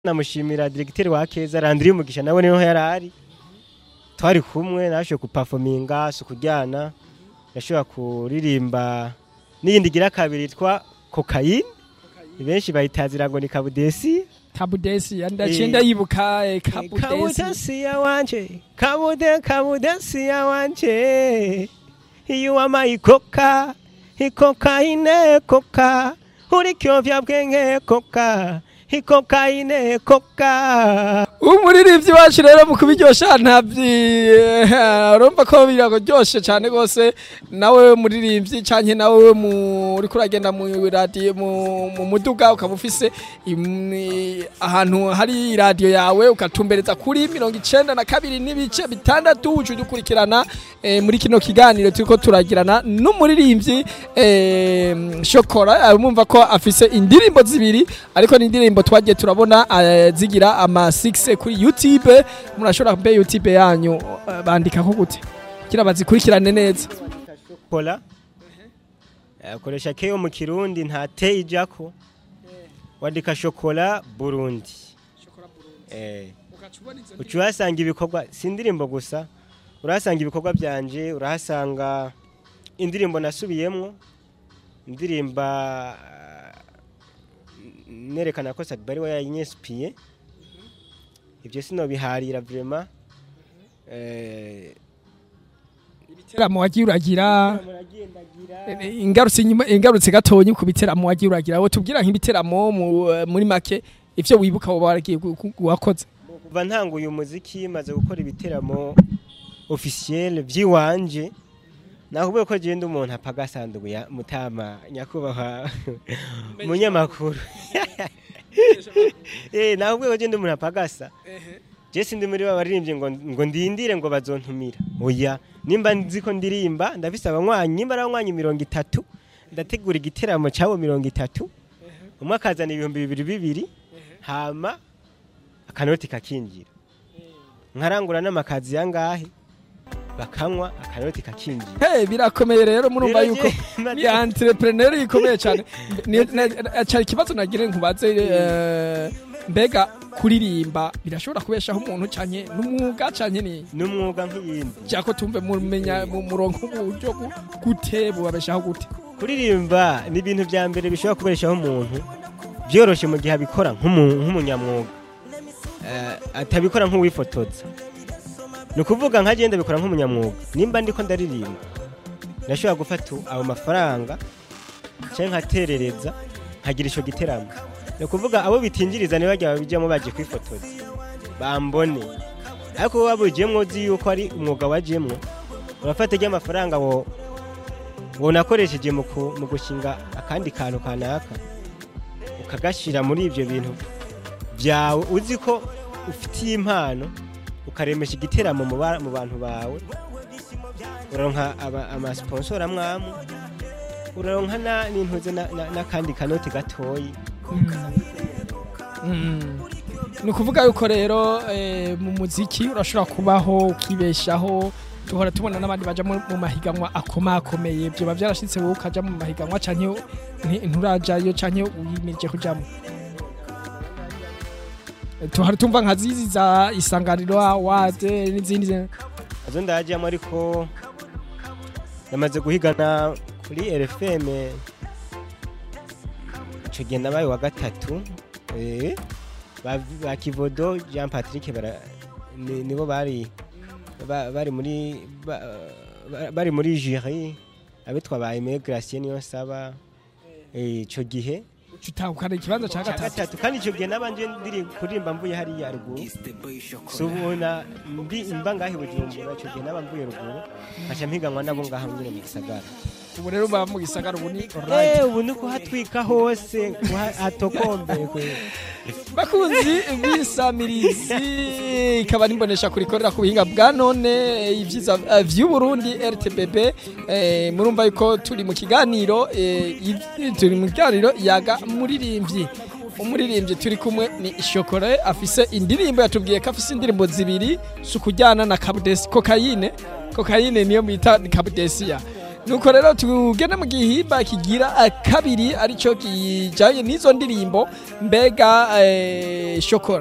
namushimira diregiteri wa keza randiri umugisha nawe niho yari ari twari kumwe nashoboye gupafominga si ukuryana yashobora kuririmba n'iyindi igira kabiri yitwa kokayine benshi bayitazira ngo ni kabudesi kabudesi ndaciye ndayibuka eh, kabudesi kabudesi ya wanje kabude kabudesi ya wanje iyo wamaye ikoka ikokayine koka uri kyovya bwenge koka ikokayine koka umuririmbyi wacu rero mu kubiryosha ntabyi urumva ko biraryoshe cyane rwose nawe muririmbyi canke nawe mu uriko uragenda mu radio mu mu muduga ukaba ufise im- ahantu hari radio yawe ukatumbereza kuri mirongo icenda na kabiri n'ibice bitandatu uca udukurikirana eh, muri kino kiganiro turiko turagirana n'umuririmbyi eh, shokora mumva ko afise indirimbo zibiri ariko ni indirimbo twagiye turabona eh, zigira ama 6 kuri YouTube murashobora kumbe YouTube yanyu eh, bandika ko gute kugira bazikurikirane neza kola akoresha keyo mu kirundi nta te ijako wandika shokola burundi eh uca uhasanga ibikorwa si indirimbo gusa urahasanga ibikorwa byanje urahasanga indirimbo nasubiyemwo indirimba nerekana ko Sadbari we yayinyespiye ibyo sinobiharira vraiment eh ibiteramo wagiye uragira eh, ingarutse inyuma ingarutse gatonyi ku biteramo wagiye uragira wowe tubwira nk'ibiteramo mu- eh, muri make ivyo wibuka wowe waragiye gu- gu- wakoze kuva ntanguye umuziki maze gukora ibiteramo officiel by'iwanje nakuvuga ko genda umuntu apaga sanduku ya mutama nyakubahwa munyamakuru eh nakuvuga ko genda umuntu apagasa je sindi muri ba baririmbye ngo ngo ndindire ngo bazontumira oya nimba nzi ko ndirimba ndafise abanywanyi nimba ari abanywanyi mirongo itatu ndategura igiteramo cyabo mirongo itatu umwe akazana ibihumbi bibiri bibiri hama akanoti kakinjira nkarangura n'amakazi yangahe bakanywa akanoti kakinjira Hey, birakomeye rero murumva Rero yuko je- ni entrepreneur ikomeye cyane Ni- na- cyari ikibazo nagire nkubaze eh, mbega kuririmba birashobora kubeshaho umuntu cyane n'umwuga cyane ni n'umwuga nk'iyindi cyako tumve mumenya mu murongo uburyo gu- gute bubabeshaho gute kuririmba ni ibintu bya mbere bishobora kubeshaho umuntu byoroshye mu gihe abikora nk'umu- nk'umunyamwuga Eh, atabikora nk'uwifotoza ni ukuvuga nka genda bikora nk'umunyamwuga nimba ndiko ndaririmba ndashobora gufata ayo mafaranga cyangwa nkaterereza nkagira icyo giteramo ni ukuvuga abo bitinjiriza niba bajya babijyamo bagiye kwifotoza bambone ariko wowe wabujyemo uzi yuko ari umwuga wajyemo urafata ry'amafaranga wo wonakoresheje mu ku- mu gushinga akandi kantu kanaka ukagashyira muri ibyo bintu byawe uzi ko ufitiye impano ukaremesha igiteramo mu ba- mu bantu bawe uraronka aba- amasiponsora amwamwe uraronka na- n'intuze na- na- n'akandi kanoti gatoyi Mm. ni ukuvuga yuko rero eh, mu muziki urashobora kubaho ukibeshaho duhora tubona n'abandi baja mu mu mahiganwa akomakomeye byoba byarashitse wowe ukaja mu mahiganwa canke nti- nturajayo canke wimirije kujamo tuhari tumva nka zizi za isanganiro awade n'izindi zi- nazo ndajyamo ariko namaze guhigana kuri RFM icyo gihe nabaye wa gatatu eh, ba ba Kivodo Jean Patrick bara ni- nibo bari ba- bari muri ba- ba- bari muri jury abitwa ba Aimé Gracien niyo saba eh, ico gihe utahukana ikibanza ca cya gatatu gatatu kandi icyo gihe nabanje ndiri kuririmba mvuye hariya ruguru subona mbi mba ngahe bujumbura icyo gihe naba mvuye ruguru nkaca mpiganwa nabo ngaha nyine mu gisagara ubu rero uba mu gisagara ubu ni alright Eh, ubu ni kuhatwika hose kuha- hatokombeye kwe bakunzi b'isamirizi ikaba nimbonesha kurikorera ku buhinga bwa none ibyiza eh, vy'uburundi rtbb eh, murumva yuko turi mu kiganiro eh, iv- turi mu kiganiro yaga muririmbyi umuririmbyi turi kumwe ni shokore afise indirimbo yatubwiye ko afise indirimbo zibiri si ukujyana na kabudesi kokayine kokayine niyo bita kabudesiya nuko rero tugende mu gihimba kigira eh, kabiri aricyo kijanye n'izo ndirimbo mbega eh, shokora